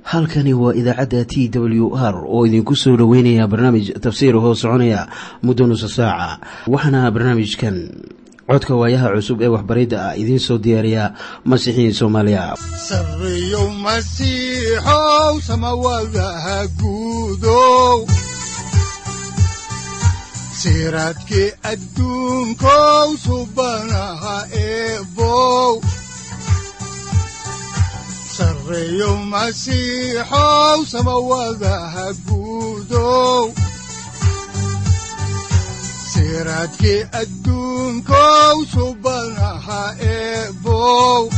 halkani waa idaacadda t w r oo idinku soo dhoweynaya barnaamij tafsiir hoo soconaya muddo nusa saaca waxaana barnaamijkan codka waayaha cusub ee waxbaridda ah idiin soo diyaariya masiixiin soomaaliya sareyow masiixow samawadaha guudow siraadkii adduunkow subanaha eebow sareyow masiixow samawadaha guudow siraadkii adduunkow subanaha eebow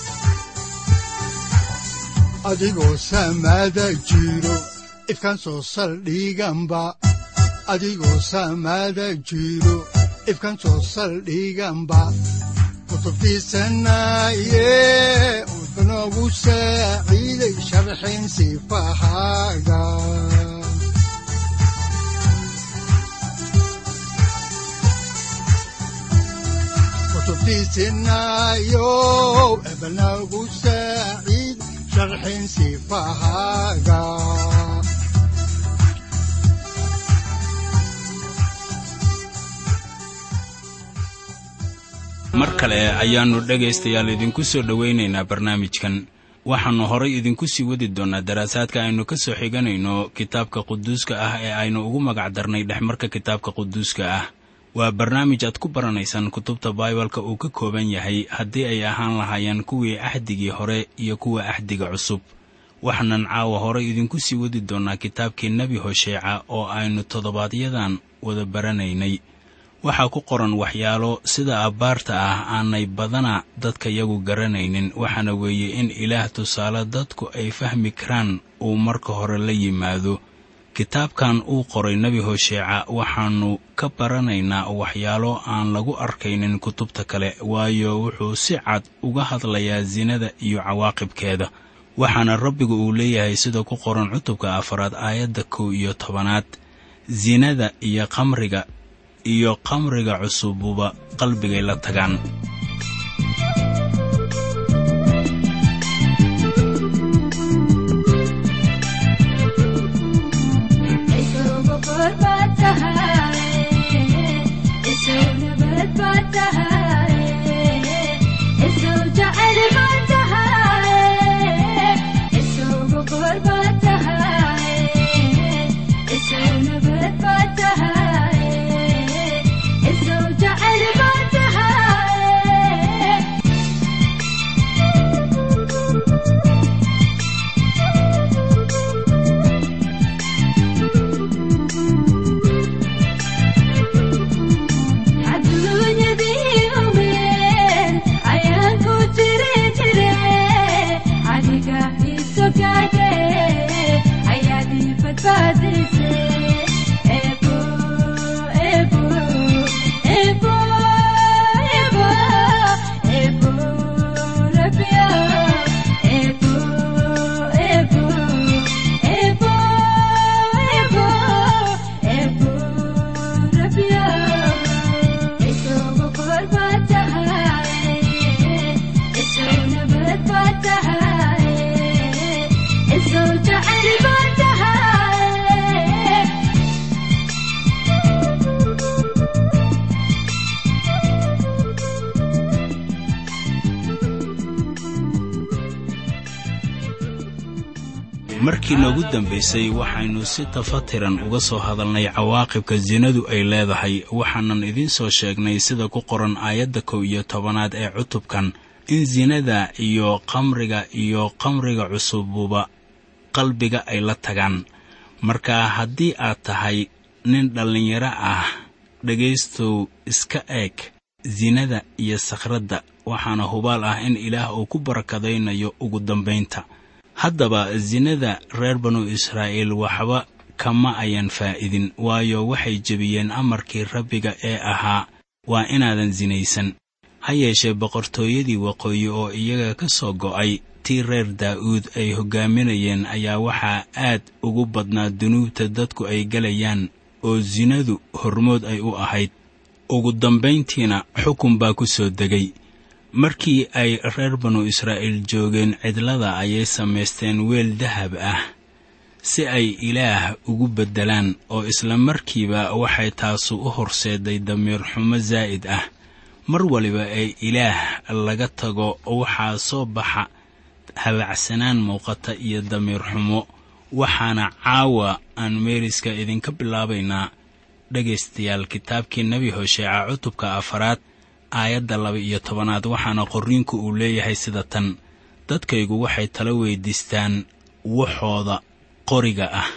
adigoo samaada jiro ifkaan soo saldhiganba adigoo samaada jiro ifkaan soo saldhiganba kutubtiisanaye wuxunogu saaciiday sharxin sifahaaga kutubtiisinayo ebnagu saaciid sharxin sifahaaga mar kale ayaannu dhegaystayaal idinku soo dhowaynaynaa barnaamijkan waxaannu horay idinku sii wadi doonnaa daraasaadka aynu ka soo xiganayno kitaabka quduuska ah ee aynu ugu magac darnay dhexmarka kitaabka quduuska ah waa barnaamij aad ku baranaysaan kutubta baibalka uu ka kooban yahay haddii ay ahaan lahaayeen kuwii axdigii hore iyo kuwa axdiga cusub waxaanan caawa horay idinku sii wadi doonnaa kitaabkii nebi hosheeca oo aynu toddobaadyadan wada baranaynay waxaa ku qoran waxyaalo sida abbaarta ah aanay badana dadka yagu garanaynin waxaana weeye in ilaah tusaale dadku ay fahmi karaan uu marka hore la yimaado kitaabkan uu qoray nebi hosheeca waxaannu ka baranaynaa waxyaalo aan lagu arkaynin kutubta kale waayo wuxuu si cad uga hadlayaa sinada iyo cawaaqibkeeda waxaana rabbigu uu leeyahay sida ku qoran cutubka afaraad aayadda kow iyo tobanaad sinada iyo qamriga iyo qamriga cusububa qalbigay la tagaan markii noogu dambaysay waxaynu si tafatiran uga soo hadalnay cawaaqibka sinadu ay leedahay waxaanan idiin soo sheegnay sida ku qoran aayadda kow iyo tobanaad ee cutubkan in sinada iyo qamriga iyo qamriga cusububa qalbiga ay la tagaan marka haddii aad tahay nin dhallinyaro ah dhegaystow iska eeg sinada iyo sakhradda waxaana hubaal ah in ilaah uu ku barakadaynayo ugu dambaynta haddaba sinada reer banu israa'iil waxba kama ayan faa'idin waayo waxay jebiyeen amarkii rabbiga ee ahaa waa inaadan sinaysan ha yeeshee boqortooyadii waqooyi oo iyaga ka soo go'ay tii reer daa'uud ay hoggaaminayeen ayaa waxaa aad ugu badnaa dunuubta dadku ay gelayaan oo sinadu hormood ay u ahayd ugu dambayntiina xukun baa ku soo degay markii ay reer banu israa'iil joogeen cidlada ayay samaysteen weel dahab ah si ay ilaah ugu beddelaan oo isla markiiba waxay taasu u horseeday damiir xumo zaa'id ah mar waliba ee ilaah laga tago waxaa soo baxa habacsanaan muuqata iyo damiir xumo waxaana caawa aan meeriska idinka bilaabaynaa dhegaystayaal kitaabkii nebi hosheeca cutubka afaraad aayadda laba iyo tobanaad waxaana qorriinku uu leeyahay sida tan dadkaygu waxay tala weydiistaan waxooda qoriga ah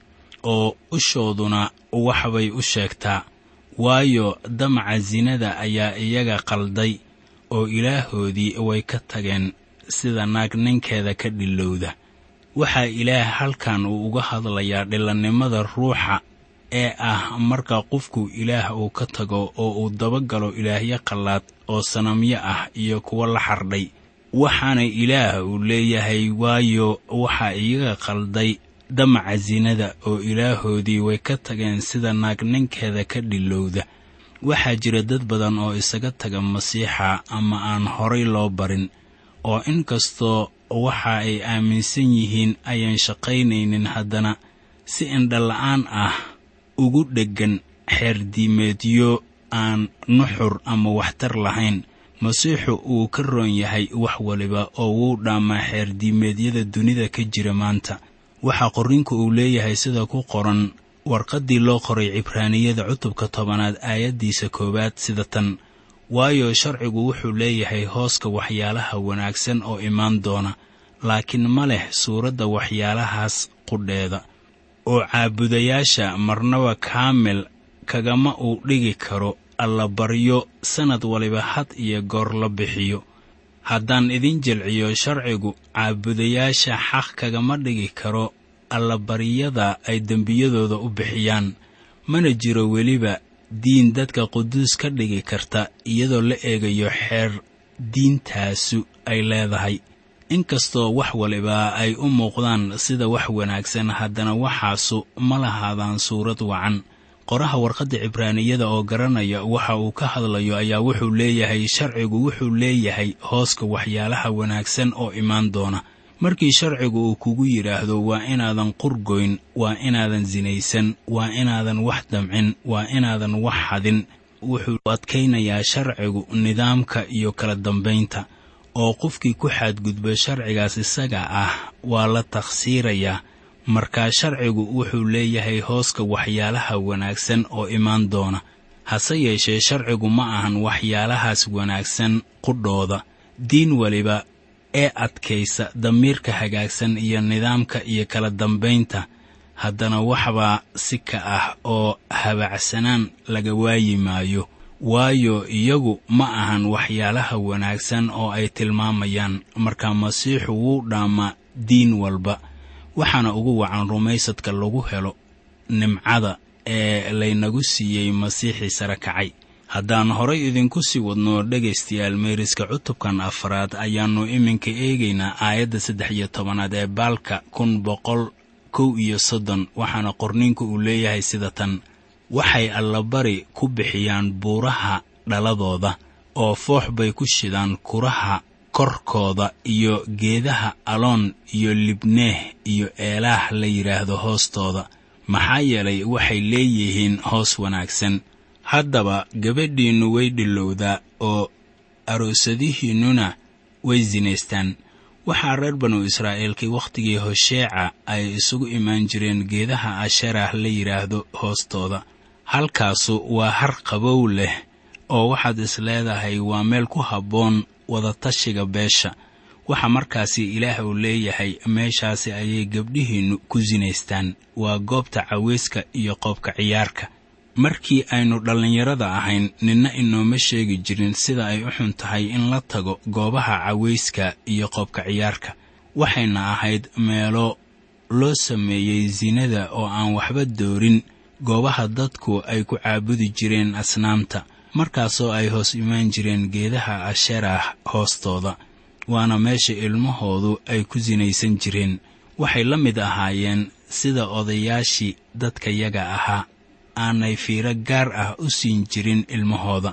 oo ushooduna waxbay u sheegtaa waayo damaca sinada ayaa iyaga qalday oo ilaahoodii way ka tageen sida naag ninkeeda ka dhilowda waxaa ilaah halkan uu uga hadlayaa dhilannimada ruuxa ee ah marka qofku ilaah uu ka tago oo uu dabagalo ilaahyo qallaad oo sanamyo ah iyo kuwo la xardhay waxaana ilaah uu leeyahay waayo waxaa iyaga qalday damaca sinada oo ilaahoodii way ka tageen sida naag ninkeeda ka dhilowda waxaa jira dad badan oo isaga taga masiixa ama aan horay loo barin oo inkastoo waxa ay aaminsan yihiin ayaan shaqaynaynin haddana si indhala'aan ah ugu dheggan xeerdiimeedyo aan nuxur ama waxtar lahayn masiixu uu ka roon yahay wax waliba oo wuu dhaamaa xeerdiimeedyada dunida ka jira maanta waxaa qorrinku uu leeyahay sida ku qoran warqaddii loo qoray cibraaniyada cutubka tobanaad aayaddiisa koowaad sida tan waayo sharcigu wuxuu leeyahay hooska waxyaalaha wanaagsan oo imaan doona laakiin ma leh suuradda waxyaalahaas qudheeda oo caabudayaasha marnaba kaamil kagama uu dhigi karo allabaryo sannad waliba had iyo goor la bixiyo haddaan idin jilciyo sharcigu caabudayaasha xaq kagama dhigi karo allabaryada ay dembiyadooda u bixiyaan mana jiro weliba diin dadka quduus ka dhigi karta iyadoo la eegayo xeer diintaasu ay leedahay inkastoo wax waliba ay u muuqdaan sida wax wanaagsan haddana waxaasu ma lahaadaan suurad wacan qoraha warqadda cibraaniyada oo garanaya waxa uu ka hadlayo ayaa wuxuu leeyahay sharcigu wuxuu leeyahay hooska waxyaalaha wanaagsan oo imaan doona markii sharcigu uu kugu yidhaahdo waa inaadan qurgoyn waa inaadan sinaysan waa inaadan wax damcin waa inaadan wax hadin wuxuu adkaynayaa sharcigu nidaamka iyo kala dambaynta oo qofkii ku xadgudba sharcigaas isaga ah waa la takhsiirayaa markaa sharcigu wuxuu leeyahay hooska waxyaalaha wanaagsan oo imaan doona hase yeeshee sharcigu ma ahan waxyaalahaas wanaagsan qudhooda diin weliba ee adkaysa damiirka hagaagsan iyo nidaamka iyo kala dambaynta haddana waxbaa si ka ah oo habacsanaan laga waayi maayo waayo iyagu ma ahan waxyaalaha wanaagsan oo ay tilmaamayaan marka masiixu wuu dhaamaa diin walba waxaana ugu wacan rumaysadka lagu helo nimcada ee laynagu siiyey masiixii sare kacay haddaan horay idinku sii wadno dhegaystayaal meeriska cutubkan afraad ayaannu iminka eegaynaa aayadda saddex iyo tobanaad ee baalka kun boqol kow iyo soddon waxaana qorniinku uu leeyahay sida tan waxay allabari ku bixiyaan buuraha dhaladooda oo foox bay ku shidaan kuraha korkooda iyo geedaha aloon iyo libneeh iyo eelaah la yidhaahdo hoostooda maxaa yeelay waxay leeyihiin hoos wanaagsan haddaba gabadhiinnu way dhilowdaa oo aroosadihiinnuna way sinaystaan waxaa reer banu israa'iilkii wakhtigii hosheeca ay isugu imaan jireen geedaha asherah la yidhaahdo hoostooda halkaasu waa har qabow leh oo waxaad is leedahay waa meel ku habboon wadatashiga beesha waxa markaasi ilaah uu leeyahay meeshaasi ayay gabdhihiinnu ku sinaystaan waa goobta caweyska iyo qoobka ciyaarka markii aynu dhallinyarada ahayn ninna inooma sheegi jirin sida ay u xun tahay in la tago goobaha caweyska iyo qoobka ciyaarka waxayna ahayd meelo loo sameeyey sinada oo aan waxba doorin goobaha dadku ay ku caabudi jireen asnaamta markaasoo ay hoos imaan jireen geedaha asherah hoostooda waana meesha ilmahoodu ay ku sinaysan jireen waxay la mid ahaayeen sida odayaashii dadkayaga ahaa aanay fiiro gaar ah u siin jirin ilmahooda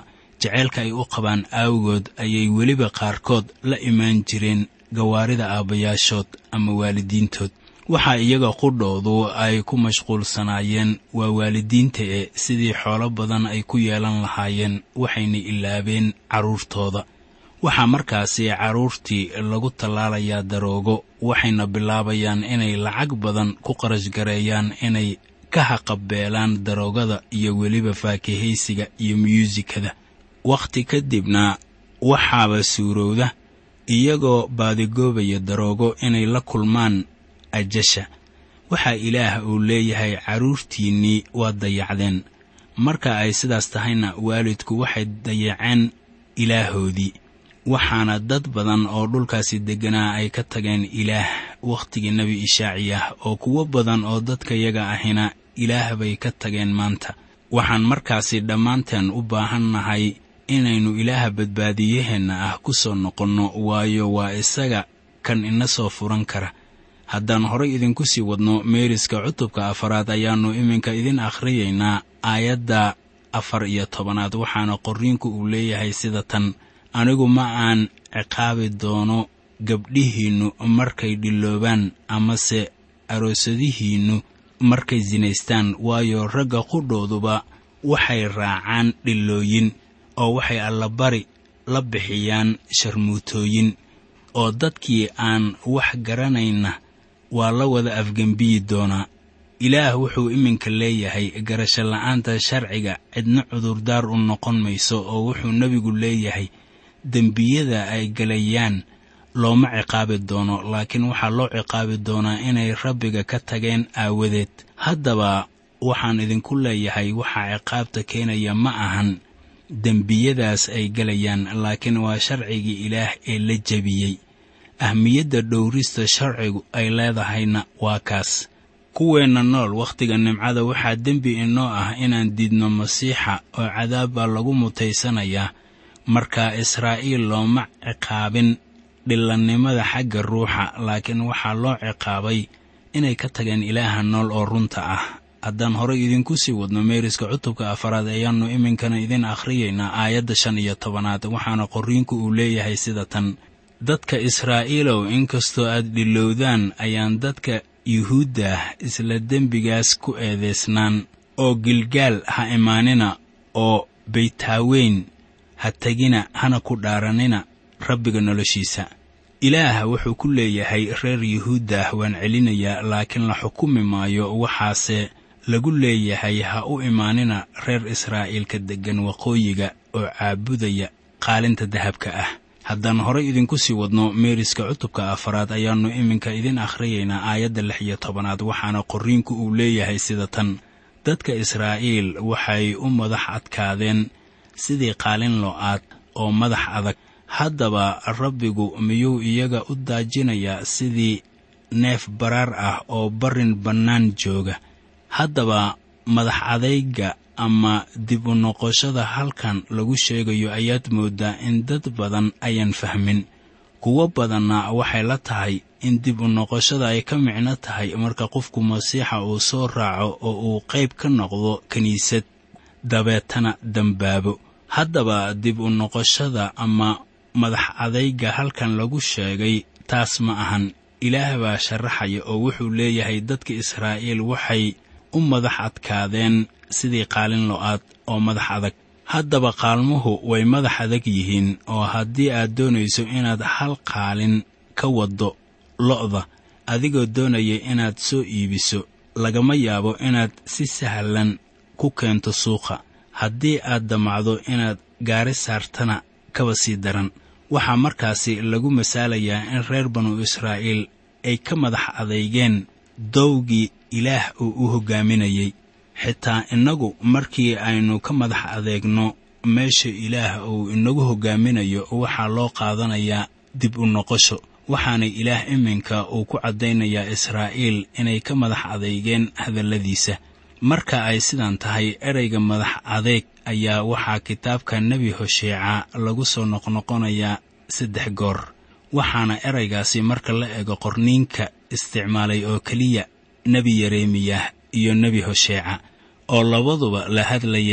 jeceylka ay u qabaan aawgood ayay weliba qaarkood la imaan jireen gawaarida aabbayaashood ama waalidiintood waxaa iyaga qudhoodu ay ku mashquulsanaayeen waa waalidiinta ee sidii xoolo badan ay ku yeelan lahaayeen waxayna ilaabeen carruurtooda waxaa markaasi carruurtii lagu tallaalayaa daroogo waxayna bilaabayaan inay lacag badan ku qarashgareeyaan inay ka haqabeelaan daroogada iyo weliba faakihaysiga iyo myuusikada wakhti kadibna waxaaba suurowda iyagoo baadigoobaya daroogo inay la kulmaan ajasha waxaa ilaah uu leeyahay carruurtiinnii waad dayacdeen marka ay sidaas tahayna waalidku waxay dayaceen ilaahoodii waxaana dad badan oo dhulkaasi degganaa ay ka tageen ilaah wakhtigii nebi ishaaciyah oo kuwo badan oo dadkayaga ahina ilaah bay ka tageen maanta waxaan markaasi dhammaanteen u baahannahay inaynu ilaaha badbaadiyaheenna ah ku soo noqonno waayo waa isaga kan ina soo furan kara haddaan horay idinku sii wadno meeriska cutubka afaraad ayaannu iminka idin akhriyaynaa aayadda afar iyo tobanaad waxaana qorriinku uu leeyahay sida tan anigu ma aan ciqaabi doono gabdhihiinnu markay dhiloobaan amase aroosadihiinnu markay sinaystaan waayo ragga qudhooduba waxay raacaan dhilooyin oo waxay allabari la bixiyaan sharmuutooyin oo dadkii aan wax garanayna waa la wada afgembiyi doonaa ilaah wuxuu iminka leeyahay garasho la'aanta sharciga cidna cudurdaar u noqon mayso oo wuxuu nebigu leeyahay dembiyada ay galayaan looma ciqaabi doono laakiin waxaa loo ciqaabi doonaa inay rabbiga ka tageen aawadeed haddaba waxaan idinku leeyahay waxaa ciqaabta keenaya ma ahan dembiyadaas ay galayaan laakiin waa sharcigii ilaah ee la jebiyey ahmiyadda dhowrista sharcigu ay leedahayna waa kaas kuweenna nool wakhtiga nimcada waxaa dembi inoo ah inaan diidno masiixa oo cadaab baa lagu mutaysanayaa marka israa'iil looma ciqaabin dhillannimada xagga ruuxa laakiin waxaa loo ciqaabay inay ka tageen ilaaha nool oo runta ah haddaan horay idinku sii wadno meeriska cutubka afaraad ayaannu iminkana idin akhriyaynaa aayadda shan iyo tobanaad waxaana qorriinku uu leeyahay sida tan dadka israa'iilow inkastoo aad dhilowdaan ayaan dadka yuhuuddah isla dembigaas ku eedaysnaan oo gilgaal ha imaanina oo baytaaweyn ha tegina hana ku dhaaranina rabbiga noloshiisa ilaah wuxuu ku leeyahay reer yuhuuddah waan celinayaa laakiin la xukumi maayo waxaase lagu leeyahay ha u imaanina reer israa'iilka deggan waqooyiga oo caabudaya qaalinta dahabka ah haddaan horay idinku sii wadno meeriska cutubka afaraad ayaannu iminka idin akhriyaynaa aayadda lix iyo tobanaad waxaana qorriinku uu leeyahay sida tan dadka israa'iil waxay u madax adkaadeen sidii qaalin lo'aad oo madax adag haddaba rabbigu miyuu iyaga u daajinayaa sidii neef baraar ah oo barrin bannaan jooga haddaba madax adayga ama dib u noqoshada halkan lagu sheegayo ayaad mooddaa in dad badan ayaan fahmin kuwo badanna waxay la tahay in dib u noqoshada ay ka micno tahay marka qofku masiixa uu soo raaco oo uu qayb ka noqdo kiniisad dabeetana dembaabo haddaba dib u noqoshada ama madax adayga halkan lagu sheegay taas ma ahan ilaah baa sharaxaya oo wuxuu leeyahay dadka israa'iil waxay u madax adkaadeen sidii qaalin lo'aad oo madax adag haddaba qaalmuhu way madax adag yihiin oo haddii aad doonayso inaad hal qaalin ka waddo lo'da adigoo doonaya inaad soo iibiso lagama yaabo inaad si sahlan ku keento suuqa haddii aad damacdo inaad gaari saartana kaba sii daran waxaa markaasi lagu masaalayaa in reer banu israa'iil ay ka madax adeygeen dowgii ilaah uu u hoggaaminayey xitaa innagu markii aynu ka madax adeegno meesha ilaah uu inagu hoggaaminayo waxaa loo qaadanayaa dib u noqosho waxaana ilaah iminka uu ku caddaynayaa israa'iil inay ka madax adeygeen hadalladiisa marka ay sidan tahay ereyga madax adeeg ayaa waxaa kitaabka nebi hosheeca lagu soo noqnoqonayaa saddex goor waxaana ereygaasi marka la eego qorniinka isticmaalay oo keliya nebi yeremiyah iyo nebi hosheeca oo labaduba la hadlayay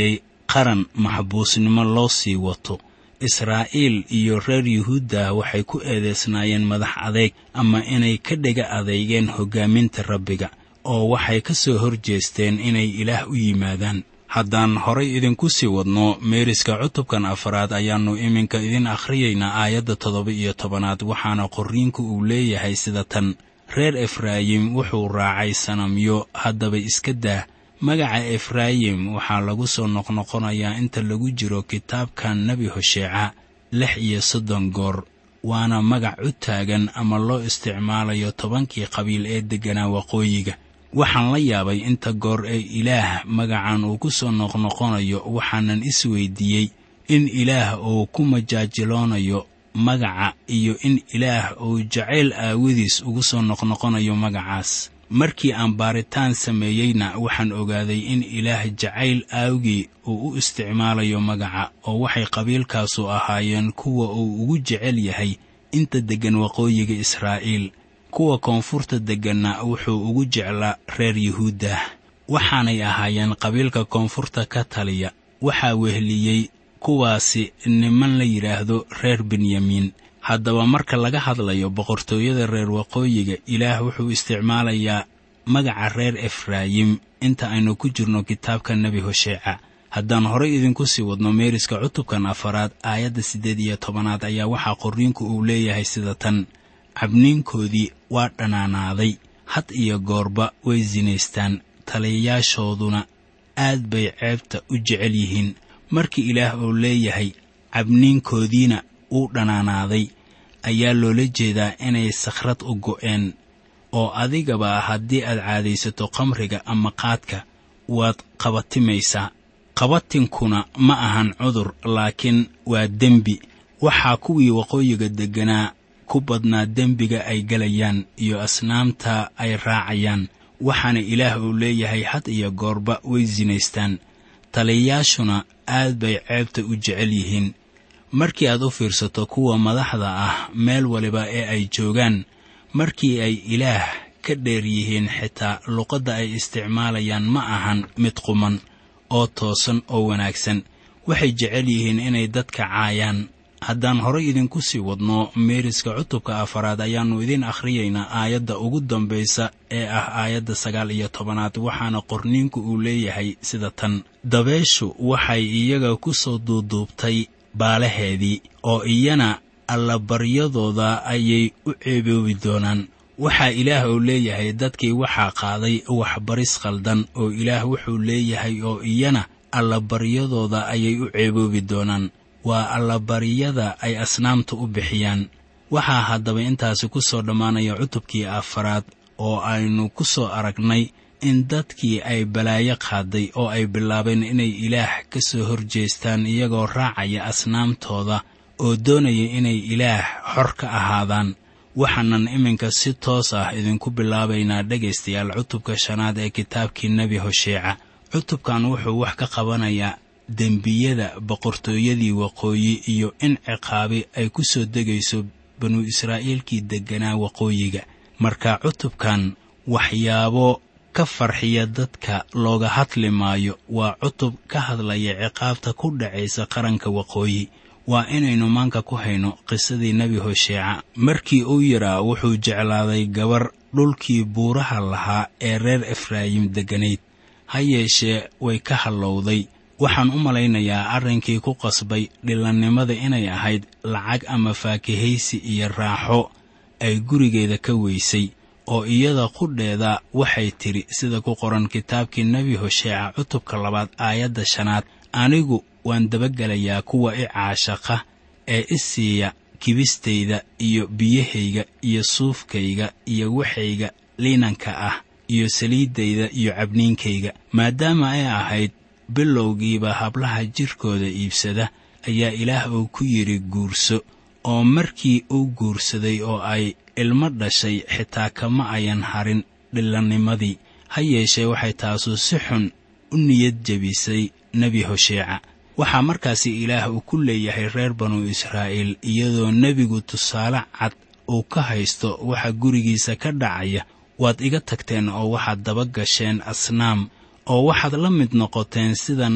qaran maxbuusnimo loo sii wato israa'iil iyo reer yuhuudda waxay ku eedeysnaayeen madax adeeg ama inay ka dhega adeygeen hoggaaminta rabbiga oo waxay ka soo hor jeesteen inay ilaah u yimaadaan haddaan horay idinku sii wadno meeriska cutubkan afaraad ayaannu iminka idin akhriyaynaa aayadda toddoba iyo tobanaad waxaana qorriinku uu leeyahay sida tan reer efraayim wuxuu raacay sanamyo haddaba iska daa magaca efraayim waxaa lagu soo noqnoqonayaa inta lagu jiro kitaabkan nebi hosheeca lix iyo soddon goor waana magac u taagan ama loo isticmaalayo tobankii qabiil ee degganaa waqooyiga waxaan la yaabay inta goor ee ilaah magacan uu ku soo noqnoqonayo waxaanan isweydiiyey in ilaah uu ku majaajiloonayo magaca iyo in ilaah uu jacayl aawadiis ugu soo noqnoqonayo magacaas markii aan baaritaan sameeyeyna waxaan ogaaday in ilaah jacayl aawgii uu u isticmaalayo magaca oo waxay qabiilkaasu ahaayeen kuwa uu ugu jecel yahay inta deggan waqooyiga israa'iil kuwa koonfurta degganna wuxuu ugu jeclaa reer yuhuuddah waxaanay ahaayeen qabiilka koonfurta ka taliya waxaa weheliyey kuwaasi niman la yidhaahdo reer benyamiin haddaba marka laga hadlayo boqortooyada reer waqooyiga ilaah wuxuu isticmaalayaa magaca reer efraayim inta aynu ku jirno kitaabka nebi hosheeca haddaan horay idinku sii wadno meeriska cutubkan afaraad aayadda siddeed iyo tobanaad ayaa waxaa qorriinku uu leeyahay sida tan cabniinkoodii waa dhanaanaaday had iyo goorba way sinaystaan taliyayaashooduna aad bay ceebta u jecel yihiin markii ilaah uu leeyahay cabniinkoodiina uu dhanaanaaday ayaa loola jeedaa inay sakhrad u go'een oo adigaba haddii aad caadaysato khamriga ama qaadka waad qabatimaysaa qabatinkuna ma ahan cudur laakiin waa dembi waxaa kuwii waqooyiga degganaa ku badnaa dembiga ay gelayaan iyo asnaamta ay raacayaan waxaana ilaah uu leeyahay had iyo goorba way sinaystaan taliyayaashuna aad bay ceebta u jecel yihiin markii aad u fiirsato kuwa madaxda ah meel waliba ee ay joogaan markii ay ilaah ka dheer yihiin xitaa luqadda ay isticmaalayaan ma ahan mid quman oo toosan oo wanaagsan waxay jecel yihiin inay dadka caayaan haddaan horay idinku sii wadno meeriska cutubka afaraad ayaannu idiin akhriyaynaa aayadda ugu dambaysa ee ah aayadda sagaal iyo tobanaad waxaana qorniinku uu leeyahay sida tan dabeeshu waxay iyaga ku soo duuduubtay baalaheedii oo iyana allabaryadooda ayay u ceeboobi doonaan waxaa ilaah uu leeyahay dadkii waxaa qaaday waxbaris khaldan oo ilaah wuxuu leeyahay oo iyana allabaryadooda ayay u ceeboobi doonaan waa allabaryada ay asnaamta u bixiyaan waxaa haddaba intaasi ku soo dhammaanaya cutubkii afaraad oo aynu ku soo aragnay in dadkii ay balaayo qaaday oo ay bilaabeen inay ilaah ka soo horjeestaan iyagoo raacaya asnaamtooda oo doonaya inay ilaah xor ka ahaadaan waxaanan iminka si toos ah idinku bilaabaynaa dhegaystayaal cutubka shanaad ee kitaabkii nebi hosheeca cutubkan wuxuu wax ka qabanayaa dembiyada boqortooyadii waqooyi iyo in ciqaabi ay ku soo degayso banu israa'iilkii degganaa waqooyiga marka cutubkan waxyaabo ka farxiya dadka looga hadli maayo waa cutub ka hadlaya ciqaabta ku dhacaysa qaranka waqooyi waa inaynu maanka ku hayno qisadii nebi hosheeca markii uu yaraa wuxuu jeclaaday gabar dhulkii buuraha lahaa ee reer efraayim degganayd ha yeeshee way ka hallowday waxaan u malaynayaa arrinkii ku qasbay dhilannimada inay ahayd lacag ama faakihaysi iyo raaxo ay gurigeeda ka weysay oo iyada qudheeda waxay tidhi sida ku qoran kitaabkii nebi hosheeca cutubka labaad aayadda shanaad anigu waan dabagelayaa kuwa i caashaqa ee i siiya kibistayda iyo biyahayga iyo suufkayga iyo waxayga liinanka ah iyo saliiddayda iyo cabniinkayga maadaama ay ahayd bilowgiiba hablaha jirkooda iibsada ayaa ilaah uu ku yidhi guurso oo markii uu guursaday oo ay ilmo dhashay xitaa kama ayan harin dhillannimadii ha yeeshee waxay taasu si xun u niyad jebisay nebi hosheeca waxaa markaasi ilaah uu ku leeyahay reer banu israa'iil iyadoo nebigu tusaale cad uu ka haysto waxa gurigiisa ka dhacaya waad iga tagteen oo waxaad daba gasheen asnaam oo waxaad la mid noqoteen sida naag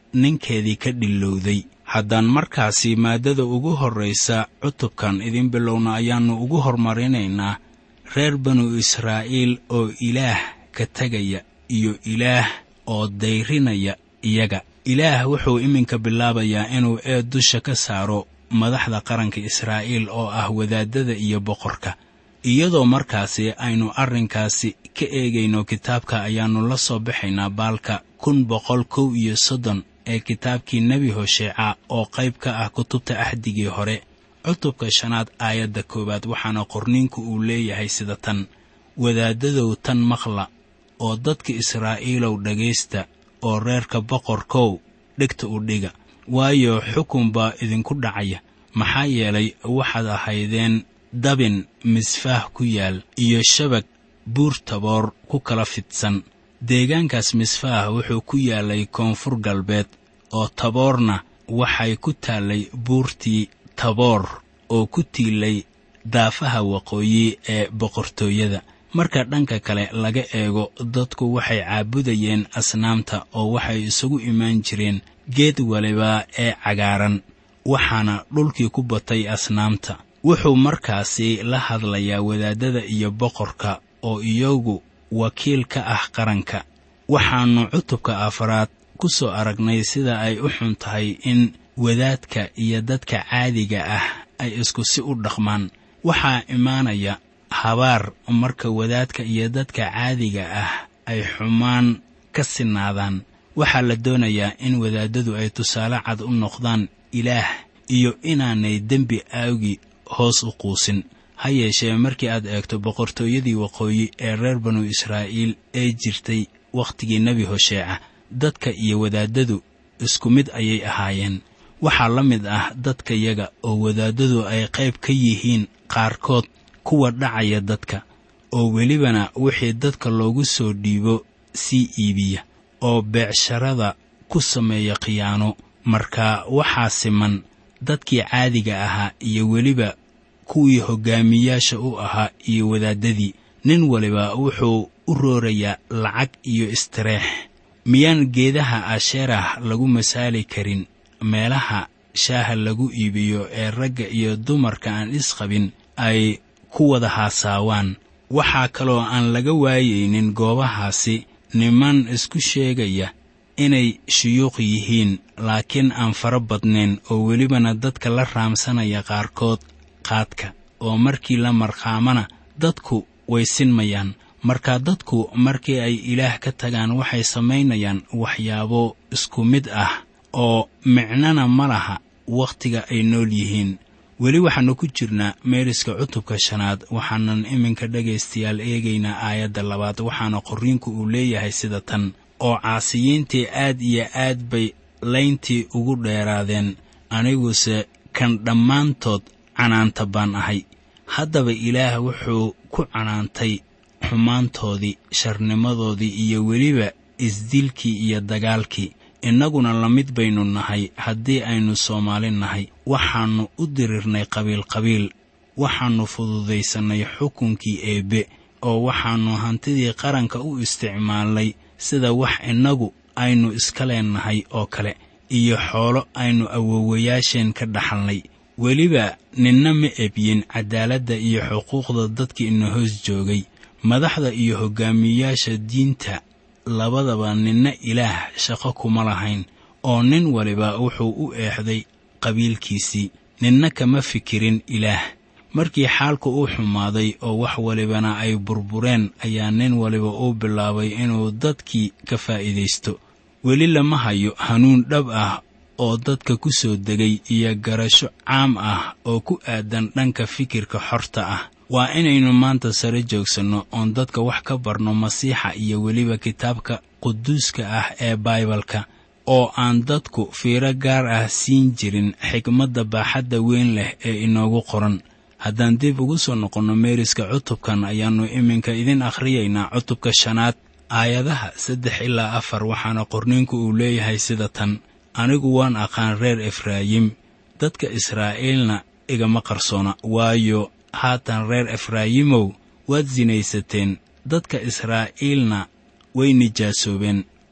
ninkeedii ka dhillowday haddaan markaasi maaddada ugu horraysa cutubkan idin bilowna ayaannu ugu hormarinaynaa reer banu israa'iil oo ilaah ka tegaya iyo ilaah oo dayrinaya iyaga ilaah wuxuu iminka bilaabayaa inuu eed dusha ka saaro madaxda qaranka israa'iil oo ah wadaaddada iyo boqorka iyadoo markaasi aynu arrinkaasi ka eegayno kitaabka ayaannu la soo baxaynaa baalka kun boqol kow iyo soddon ee kitaabkii nebi hosheeca oo qayb ka ah kutubta axdigii hore cutubka shanaad aayadda koowaad waxaana qorniinku uu leeyahay sida tan wadaaddadow tan maqla oo dadka israa'iilow dhegaysta oo reerka boqorkow dhegta u dhiga waayo xukun baa idinku dhacaya maxaa yeelay waxaad ahaydeen dabin misfaah ku yaal iyo shabag buur taboor ku kala fidsan deegaankaas misfaah wuxuu ku yaalay koonfur galbeed oo taboorna waxay ku taallay buurtii taboor oo ku tiilay daafaha waqooyi ee boqortooyada marka dhanka kale laga eego dadku waxay caabudayeen asnaamta oo waxay isugu imaan jireen geed waliba ee cagaaran waxaana dhulkii ku batay asnaamta wuxuu markaasi la hadlayaa wadaaddada iyo boqorka oo iyagu wakiil ka ah qaranka waxaannu cutubka afaraad ku soo aragnay sida ay u xun tahay in wadaadka iyo dadka caadiga ah ay isku si u dhaqmaan waxaa imaanaya habaar marka wadaadka iyo dadka caadiga ah ay xumaan ka sinaadaan waxaa la doonayaa in wadaaddadu ay tusaale cad u noqdaan ilaah iyo inaanay dembi aawgi hoos u quusin ha yeeshee markii aad eegto boqortooyadii waqooyi ee reer banu israa'iil ee jirtay wakhtigii nebi hosheeca dadka iyo wadaaddadu isku mid ayay ahaayeen waxaa la mid ah dadkayaga oo wadaaddadu ay qayb ka yihiin qaarkood kuwa dhacaya dadka oo welibana wixii dadka loogu soo dhiibo sii iibiya oo beecsharada ku sameeya khiyaano marka waxaa siman dadkii caadiga ahaa iyo weliba kuwii hoggaamiyaasha u ahaa iyo wadaaddadii nin waliba wuxuu u roorayaa lacag iyo istireex miyaan geedaha asheerah lagu masaali karin meelaha shaaha lagu iibiyo ee ragga iyo dumarka aan isqabin ay ku wada haasaawaan waxaa kaloo aan laga waayaynin goobahaasi niman isku sheegaya inay shuyuuq yihiin laakiin aan fara badnayn oo welibana dadka la raamsanaya qaarkood qaadka oo markii la marqaamana dadku way sinmayaan marka dadku markii ay ilaah ka tagaan waxay samaynayaan waxyaabo isku mid ah oo micnana ma laha wakhtiga ay nool yihiin weli waxaannu ku jirnaa meeriska cutubka shanaad waxaanan iminka dhegaystayaal eegaynaa aayadda labaad waxaana qorriinku uu leeyahay sida tan oo caasiyiintii aad iyo aad bay layntii ugu dheeraadeen aniguse kan dhammaantood canaanta baan ahay haddaba ilaah wuxuu ku canaantay xumaantoodii sharnimadoodii iyo weliba isdilkii iyo dagaalkii innaguna la mid baynu nahay haddii aynu soomaali nahay waxaannu u dirirnay qabiilqabiil waxaannu fududaysannay xukunkii eebbe oo waxaannu hantidii qaranka u isticmaalnay sida wax innagu aynu iska leennahay oo kale iyo xoolo aynu awowayaasheen ka dhaxalnay weliba ninna ma ebyin caddaaladda iyo xuquuqda dadkii ina hoos joogay madaxda iyo hoggaamiyayaasha diinta labadaba ninna ilaah shaqo kuma lahayn oo nin waliba wuxuu u eexday qabiilkiisii ninna kama fikirin ilaah markii xaalku uu xumaaday oo wax walibana ay burbureen ayaa nin waliba uu bilaabay inuu dadkii ka faa'iidaysto weli lama hayo hanuun dhab ah oo dadka ku soo degay iyo garasho caam ah oo ku aadan dhanka fikirka xorta ah waa inaynu maanta sare joogsanno oon dadka wax ka barno masiixa iyo weliba kitaabka quduuska ah ee baibalka oo aan dadku fiiro gaar ah siin jirin xikmadda baaxadda weyn leh ee inoogu qoran haddaan dib ugu soo noqonno meeriska cutubkan ayaannu iminka idin akhriyaynaa cutubka shanaad aayadaha saddex ilaa afar waxaana qorniinku uu leeyahay sida tan anigu waan aqaan reer efraayim dadka israa'iilna igama qarsoona waayo haatan reer efraayimow waad sinaysateen dadka israa'iilna way nijaasoobeen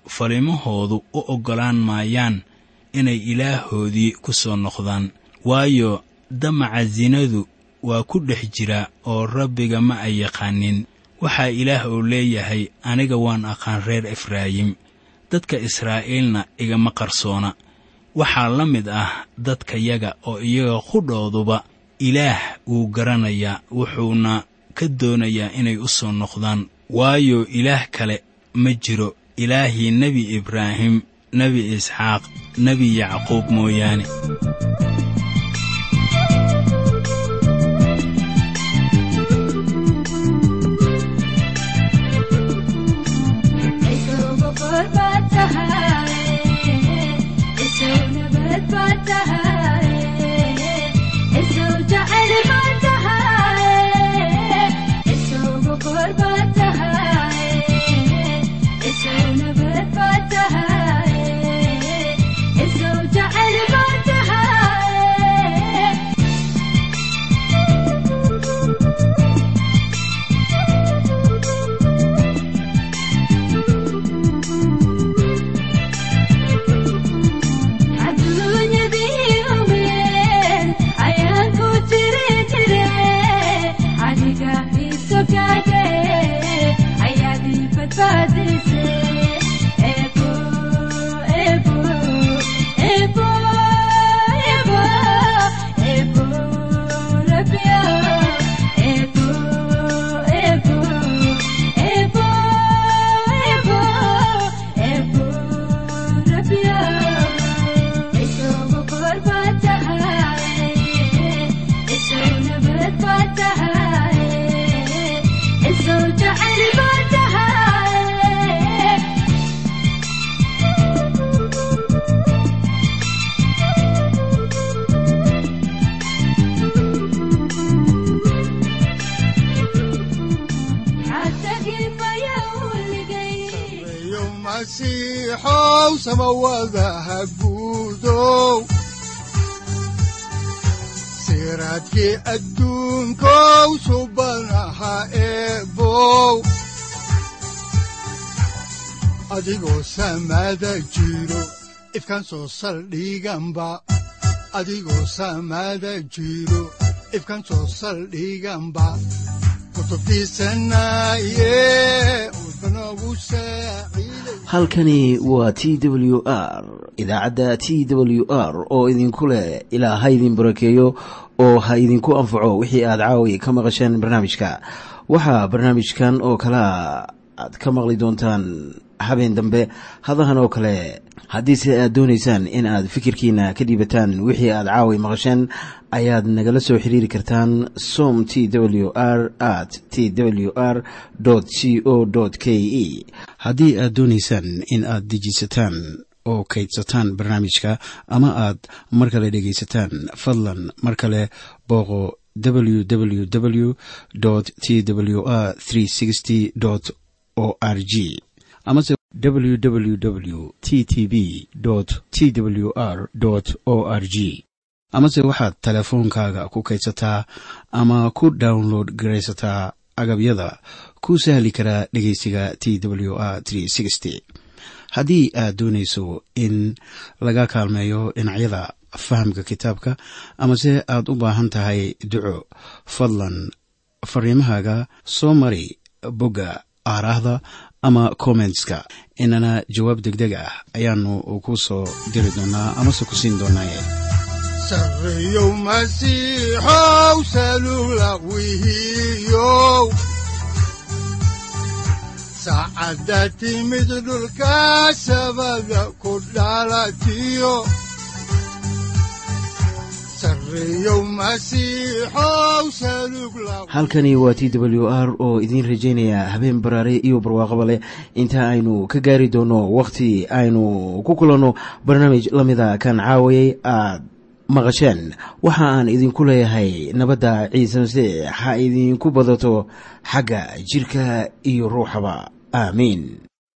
falimahoodu u oggolaan maayaan inay ilaahoodii ku soo noqdaan waayo damaca sinadu waa ku dhex jira oo rabbiga ma ay yaqaanin waxaa ilaah uu leeyahay aniga waan aqaan reer efraayim dadka israa'iilna igama qarsoona waxaa la mid ah dadkayaga oo iyaga qudhooduba ilaah wuu garanayaa wuxuuna ka doonayaa inay u soo noqdaan waayo ilaah kale ma jiro ilaahii nebi ibraahim nebi isxaaq nebi yacquub mooyaane siraadkii adduunkow subanaha eebow adigoo samaada jiro ifkaan soo saldhiganba adigoo samaada jiro ifkaan soo saldhiganba halkani waa t w r idaacadda t w r oo idinku leh ilaa ha idin barakeeyo oo ha idinku anfaco wixii aad caawi ka maqasheen barnaamijka waxaa barnaamijkan oo kalaa aad ka maqli doontaan habeen dambe hadahan oo kale haddiise aad doonaysaan in aad fikirkiina ka dhiibataan wixii aad caawi maqasheen ayaad nagala soo xiriiri kartaan som t w r at t w r c o k e haddii aad doonaysaan in aad dejiisataan oo kaydsataan barnaamijka ama aad mar kale dhegaysataan fadlan mar kale booqo www t w r o r g amase www t t b t w r o r g amase waxaad teleefoonkaaga ku kaydsataa ama ku download garaysataa agabyada ku sahli karaa dhegeysiga t w r haddii aad doonayso in laga kaalmeeyo dhinacyada fahamka kitaabka amase aad u baahan tahay duco fadlan fariimahaaga soo mari bogga aaraahda ama kommentska inana jawaab degdeg ah ayaanu ku soo diri doonaa amase ku siin doonaaye sareyow masiixow salula wihiyow saacadda timid dhulka sabada ku dhalatiyo halkani waa t w r oo idiin rajaynaya habeen baraare iyo barwaaqaba leh inta aynu ka gaari doono wakhti aynu ku kulanno barnaamij la mida kan caawayay aad maqasheen waxa aan idinku leeyahay nabadda ciise masiix ha idinku badato xagga jidhka iyo ruuxaba aamiin